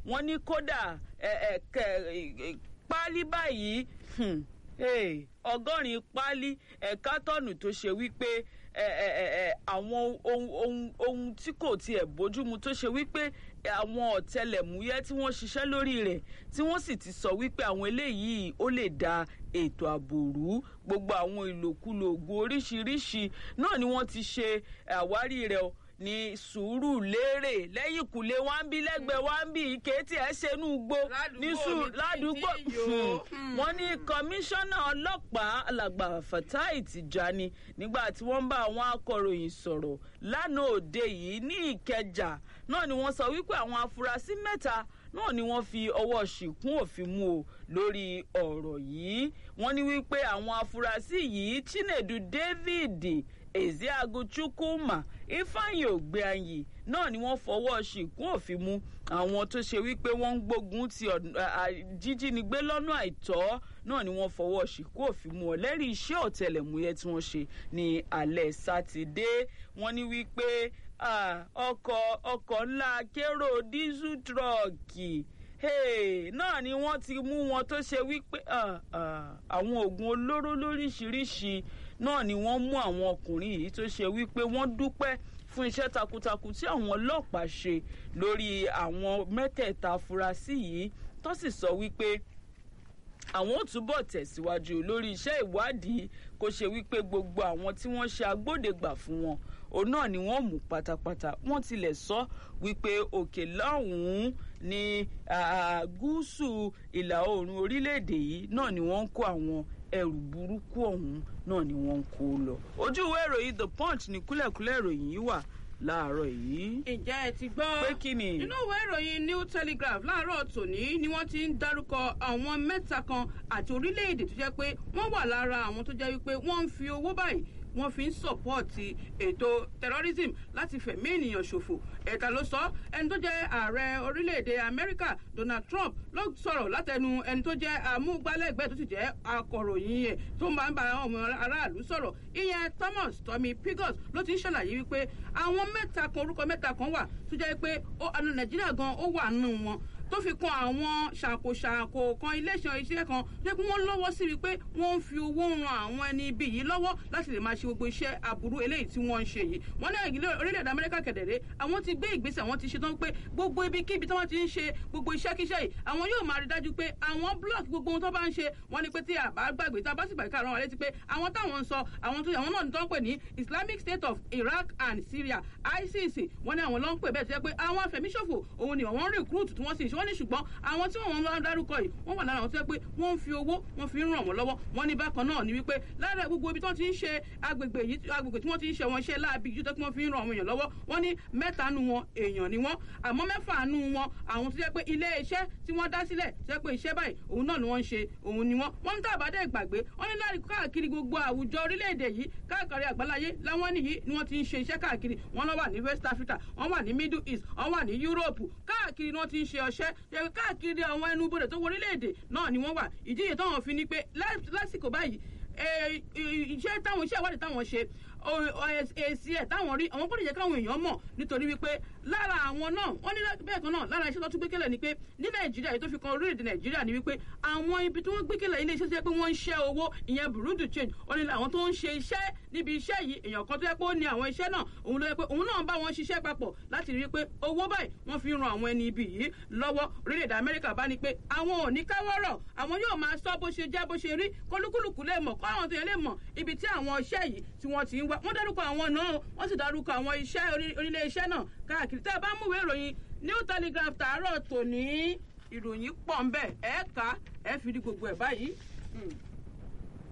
wọ́n ní kódà páálí báyìí ọgọ́rin páálí ẹ̀ka tọ́nù tó ṣe wípé àwọn ohun tí kò tiẹ̀ bójúmu tó ṣe wípé àwọn ọ̀tẹlẹ̀múyẹ́ tí wọ́n ṣiṣẹ́ lórí rẹ̀ tí wọ́n sì ti sọ wípé àwọn eléyìí ó lè da ètò ààbò rú gbogbo àwọn ìlòkulò ògùn oríṣiríṣi náà ni wọ́n ti ṣe àwárí rẹ̀ o ní sùúrù lérè lẹ́yìn kùlé wá ń bí lẹ́gbẹ̀ẹ́ wá ń bí ike tí ẹ ṣe inú gbó ní sùúrù ládùúgbò wọ́n ní kọmíṣánná ọlọ́pàá alàgbà Fatai Tijani nígbà tí wọ́n bá àwọn akọ̀ròyìn sọ̀rọ̀ lánàá òde yìí ní Ìkẹjà náà ni wọ́n sọ wípé àwọn afurasí mẹ́ta náà ni wọ́n fi ọwọ́ ṣìkún òfin mú o lórí ọ̀rọ̀ yìí wọ́n ní wípé àwọn afurasí yìí Chinedu David Ezeagu Chukwuma Ifeanyi Ogbeanyi náà ni wọ́n fọwọ́ ṣìkún òfin mú àwọn tó ṣe wípé wọ́n ń gbógun ti jíjínigbé lọ́nà àìtọ́ náà ni wọ́n fọwọ́ ṣìkún òfin mú ọ̀lẹ́rìí iṣẹ́ ọ̀tẹlẹ̀múyẹ́ tí wọ́n ṣe ní alẹ́ sátidé wọ́n ní wípé ọkọ̀ ọkọ̀ ńlá kérò dísù tírọ̀kì náà ni wọ́n ti mú wọn tó ṣe wípé àwọn oògùn olóró lóríṣiríṣi náà ni wọ́n mú àwọn ọkùnrin yìí tó ṣe wípé wọ́n dúpẹ́ fún iṣẹ́ takuntakun tí àwọn ọlọ́pàá ṣe lórí àwọn mẹ́tẹ̀ẹ̀ta afurasí yìí tó sì sọ wípé àwọn ò túbọ̀ tẹ̀síwájú lórí iṣẹ́ ìwádìí kó ṣe wípé gbogbo àwọn tí wọ́n ṣe agbódegbà fún wọn òun náà ni wọ́n mú pátápátá wọ́n tilẹ̀ sọ wípé òkè lọ́hùn-ún ní gúúsù ìlà oòrùn orílẹ̀-èdè yìí náà ni wọ́n ń kó àwọn ẹrù burúkú ọ̀hún náà ni wọ́n ń kó lọ. ojú ìwé ìròyìn the punch ní kúlẹ̀kúlẹ̀ ìròyìn yìí wà láàárọ̀ yìí. ǹjẹ́ ẹ ti gbọ́ pé kí ni. nínú ìwé ìròyìn new telegraph láàárọ̀ tòní ni wọ́n ti ń dárúkọ àwọn mẹ́ta kan àti orílẹ̀-èdè tó jẹ́ pé wọ́n wà lára àwọn tó jẹ́ wípé wọ́n ń fi owó báyìí wọ́n fi ń sọ̀pọ́ọ̀tì ètò terrorism láti fẹ̀mí ènìyàn ṣòfò ẹ̀ka ló sọ ẹni tó jẹ́ ààrẹ orílẹ̀-èdè amẹ́ríkà donald trump ló sọ̀rọ̀ látẹnu ẹni tó jẹ́ amúgbálẹ́gbẹ̀ẹ́ tó sì jẹ́ akọ̀ròyìn ẹ̀ tó máa ń bá àwọn ọmọ aráàlú sọ̀rọ̀ ìyẹn thomas tommy pigos ló ti ń ṣàlàyé wípé àwọn mẹ́ta kan orúkọ mẹ́ta kan wà tó jẹ́ pé nàìjíríà gan ó wà nù wọn tó fi kan àwọn ṣàkóṣàkó kan iléeṣẹ́ iṣẹ́ kan jẹ́ pé wọ́n lọ́wọ́ sí wípé wọ́n ń fi owó ran àwọn ẹni ibi yìí lọ́wọ́ láti lè máa ṣe gbogbo iṣẹ́ aburú eléyìí tí wọ́n ń ṣe yìí wọ́n ní ìgbìlẹ̀ orílẹ̀-èdè amẹ́ríkà kẹ̀dẹ̀rẹ́ àwọn ti gbé ìgbésẹ̀ àwọn ti ṣe tán pé gbogbo ibikíbi tí wọ́n ti ń ṣe gbogbo iṣẹ́kíṣẹ́ yìí àwọn yóò máa rí dájú pé àwọn blọọkì gbogbo ohun tó bá ń ṣe wọ́n ní pé tí àbá gbàgbé tá a bá sì gbàgbé káàrọ̀ wọn létí pé àwọn táwọn ń sọ àwọn tó àwọn náà ní tó ń pè ní Islamic State of Iraq and Syria ISIS wọ́n ní àwọn ló ń pè bẹ́ẹ̀ tó yẹ pé àwọn afẹ̀míṣòfò òun ni àwọn recruit tí wọ́n sì ṣe wọ́n ní ṣùgbọ́n àwọn tí wọ́n ń dárúkọ yìí wọ́n wà lára àwọn tó yẹ pé wọ́n ń fi owó wọ́n fi ń ràn wọ́n lọ́wọ́ wọ́n ní bákan náà ni wípé lára gbogbo ibi tí wọ́n ti ń ṣe agbègbè yìí agbègbè tí wọ́n ti ń ṣe wọn iṣẹ́ láabi yìí tó kí wọ́n fi ń ràn àwọn èèyàn lọ́wọ́ wọ́n ní mẹ́ta nu wọn èèyàn ni wọ́n àmọ́ mẹ́fà nu wọn àwọn tó yẹ pé ilé iṣẹ́ tí wọ́n dá sílẹ̀ tó yẹ pé iṣẹ́ báyìí òun náà ni wọ́n ń ṣe òun ni wọ́n wọ́n ń tàbádẹ́ ìgbàgbé wọ́n ní láti káàkiri gbogbo àwùjọ orílẹ̀-èdè yìí káàkiri àgbáláyé láwọn nìyí ni wọ́n ti ń ṣe iṣẹ́ káàkiri wọ́n lọ wà ní West Africa wọ́n wà ní Middle East wọ́n wà ní Europe káàkiri ni wọ́n ti ń ṣe ọṣẹ́ káàkiri àwọn ẹnubodè tó wọ orílẹ̀-èdè náà ni wọ́n wà ìdíje táwọn fi ní pé lásìkò báyìí iṣẹ́ táwọn iṣẹ́ ìwádìí táwọn ṣe èsì ẹ̀ táwọn rí àwọn gbọ́dọ̀ jẹ́ káwọn èèyàn mọ̀ nítorí wípé lára àwọn náà wọ́n ní bẹ́ẹ̀ kan náà lára iṣẹ́ tó tún gbékẹ̀lẹ̀ ni pé ní nàìjíríà èyí tó fi kan orílẹ̀-èdè nàìjíríà ni wípé àwọn ibi tí wọ́n gbékẹ̀lẹ̀ ilé iṣẹ́ tó yẹ pé wọ́n ń ṣẹ́ owó ìyẹn burundi change wọ́n ní àwọn tó ń ṣe iṣẹ́ níbi iṣẹ́ yìí èèyàn kan tó yẹ pé ó ní àwọn iṣẹ́ náà òun ló yẹ pé òun náà bá wọn ṣiṣẹ́ papọ̀ láti rí i pé owó báyìí wọ́n fi ran àwọn ẹni ibi yìí lọ́wọ́ orílẹ̀-èdè amẹ́ríkà bá ní pé àwọn ò ní káwọ́rọ̀ àwọn yóò máa sọ bó ṣe jẹ́ bó ṣe rí kólúkúlùkù lè mọ̀ kọ́ àwọn tó yẹ lè mọ̀ ibi tí àwọn iṣẹ́ yìí tí wọ́n ti ń wá wọ́n dárúkọ àwọn náà wọ́n sì dárúkọ àwọn iṣẹ́ onílé iṣẹ́ náà káàkiri tẹ́ ẹ bá múwèé ìròyìn new telegraph tààrọ̀ tòní ìròyìn pọ̀ ń bẹ̀ ẹ̀ ká ẹ̀ fi rí gbogbo ẹ̀ báyìí.